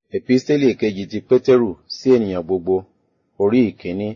Episteli kejì ti Pétérù sí ènìyàn gbogbo, orí ìkíní.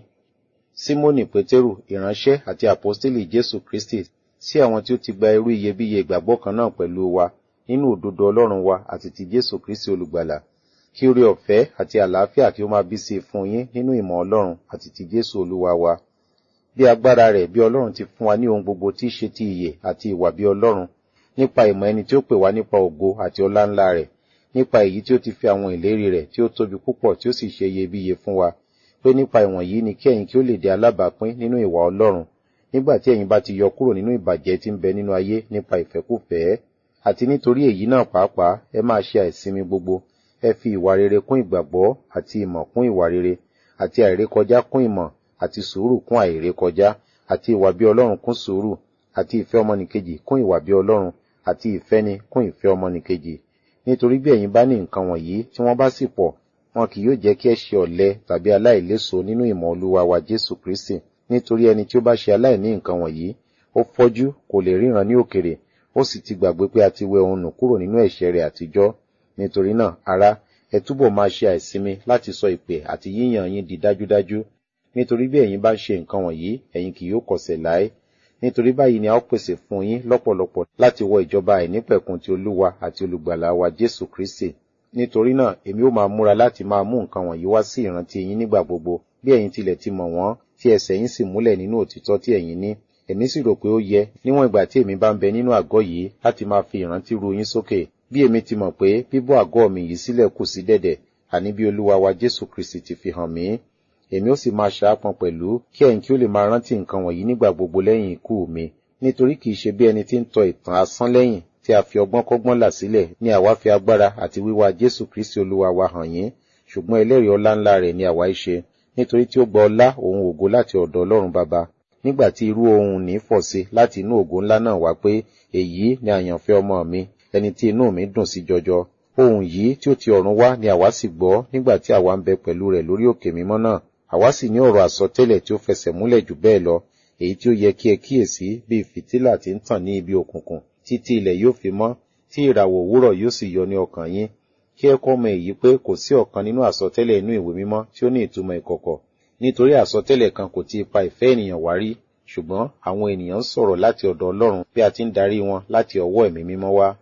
Símónì Pétérù, ìránṣẹ́ àti àpọ́stélì Jésù Kristi sí àwọn tí ó ti gba irú iyebíye ìgbàgbọ́ kan náà pẹ̀lú wa nínú òdodo Ọlọ́run wa àti ti Jésù Kristi olùgbàlà. Kí oore ọ̀fẹ́ àti àlàáfíà kí ó máa bí sí fún yín nínú ìmọ̀ Ọlọ́run àti ti Jésù Olúwa wa. Bí agbára rẹ̀ bí Ọlọ́run ti fún wa ní ohun gbogbo tí í ṣe ti ìyè àti ìwà bí Ọlọ́run, nípa ìmọ̀ ẹni tí ó pè wá nípa ògo àti ọlá ńlá rẹ̀, nípa èyí tí ó ti fi àwọn ìlérí rẹ̀ tí ó tóbi púpọ̀ tí ó sì ṣe iyebíye fún wa, pé nípa ìwọ̀nyí ni kí ẹ̀yin kí ó lè di alábàápín nínú ìwà Ọlọ́run, nígbà tí ẹ̀yin bá ti yọ kúrò nínú ìbàjẹ́ tí ń bẹ nínú ayé nípa ìfẹ́kúfẹ̀ẹ́. Àti nítorí èyí náà pàápàá ẹ máa ṣe àìsinmi gbogbo, ẹ fi ìwà rere kún ìgbàgbọ́ àti ìmọ̀ kún ìwà rere, àti àìrékọjá kún ìmọ̀, àti sùúrù kún àìrékọjá, àti ìwà bí Ọlọ́run kún sùúrù, àti ìfẹ́ ọmọnìkejì kún ìwà bí Ọlọ́run, àti ìfẹ́ni kún ìfẹ́ ọmọnìkejì. Nítorí bí ẹ̀yin bá ní nǹkan wọ̀nyí tí wọ́n bá sì pọ̀, wọn kì yóò jẹ́ kí ẹ ṣe ọ̀lẹ tàbí aláìléso nínú ìmọ̀ Olúwa wa Jésù Kristi. Nítorí ẹni tí ó bá ṣe aláìní nǹkan wọ̀nyí, ó fọ́jú, kò lè ríran ní òkèrè, ó sì ti gbàgbé pé a ti wẹ òun nù kúrò nínú ẹ̀ṣẹ̀ rẹ̀ àtijọ́. Nítorí náà, ará, ẹ túbọ̀ máa ṣe àìsinmi láti sọ ìpè àti yíyàn yín di dájúdájú. Nítorí bí ẹ̀yin bá ń ṣe nǹkan wọ̀nyí, ẹ̀yin kì yóò kọsẹ̀ láé. Nítorí báyìí ni a ó pèsè fún yín lọ́pọ̀lọpọ̀ láti wọ ìjọba àìnípẹ̀kun ti Olúwa àti olùgbàlà wa Jésù Kristi. Nítorí náà, èmi ó máa múra láti máa mú nǹkan wọ̀nyí wá sí ìrántí yín nígbà gbogbo, bí ẹ̀yin tilẹ̀ ti mọ̀ wọ́n, tí ẹsẹ̀ yín sì múlẹ̀ nínú òtítọ́ tí ẹ̀yin ní. Èmi sì rò pé ó yẹ, níwọ̀n ìgbà tí èmi bá ń bẹ nínú àgọ́ yìí, láti máa fi ìrántí ru yín sókè. Bí èmi ti mọ̀ pé bíbọ́ àgọ́ mi yìí sílẹ̀ kù sí dẹ̀dẹ̀, àní bí Olúwa wa Jésù Kristi ti fi hàn mí. Èmi ó sì máa ṣàápọn pẹ̀lú kí ẹ̀yin kí ó lè máa rántí nǹkan wọ̀nyí nígbà gbogbo lẹ́yìn ikú mi. Nítorí kìí ṣe bí ẹni tí ń tọ ìtàn asán lẹ́yìn tí a fi ọgbọ́n kọ́gbọ́n là sílẹ̀ ní àwa fi agbára àti wíwá Jésù Kristi Olúwa wa hàn yín, ṣùgbọ́n ẹlẹ́rìí ọlá ńlá rẹ̀ ni àwa í ṣe, nítorí tí ó gba ọlá òun ògo láti ọ̀dọ̀ Ọlọ́run Baba. Nígbà tí irú ohun ní fọ̀ sí láti inú ògo ńlá náà wá pé èyí ni àyànfẹ́ ọmọ mi, ẹni tí inú mi dùn sí jọjọ. Ohun yìí tí ó ti ọ̀run wá ni àwa sì gbọ́ nígbà tí àwa ń bẹ pẹ̀lú rẹ̀ lórí òkè mímọ́ náà. Àwa sì ní ọ̀rọ̀ àsọtẹ́lẹ̀ tí ó fẹsẹ̀ múlẹ̀ jù bẹ́ẹ̀ lọ, èyí tí ó yẹ kí ẹ kíyèsí bí fìtílà tí ń tàn ní ibi òkùnkùn, títí ilẹ̀ yóò fi mọ́, tí ìràwọ̀ òwúrọ̀ yóò sì yọ ní ọkàn yín. Kí ẹ kọ́ mọ èyí pé kò sí ọ̀kan nínú àsọtẹ́lẹ̀ inú ìwé mímọ́ tí ó ní ìtumọ̀ ìkọ̀kọ̀. Nítorí àsọtẹ́lẹ̀ kan kò ti ipa ìfẹ́ ènìyàn wá rí, ṣùgbọ́n àwọn ènìyàn ń sọ̀rọ̀ láti ọ̀dọ̀ Ọlọ́run bí a ti ń darí wọn láti ọwọ́ ẹ̀mí mímọ́ wá.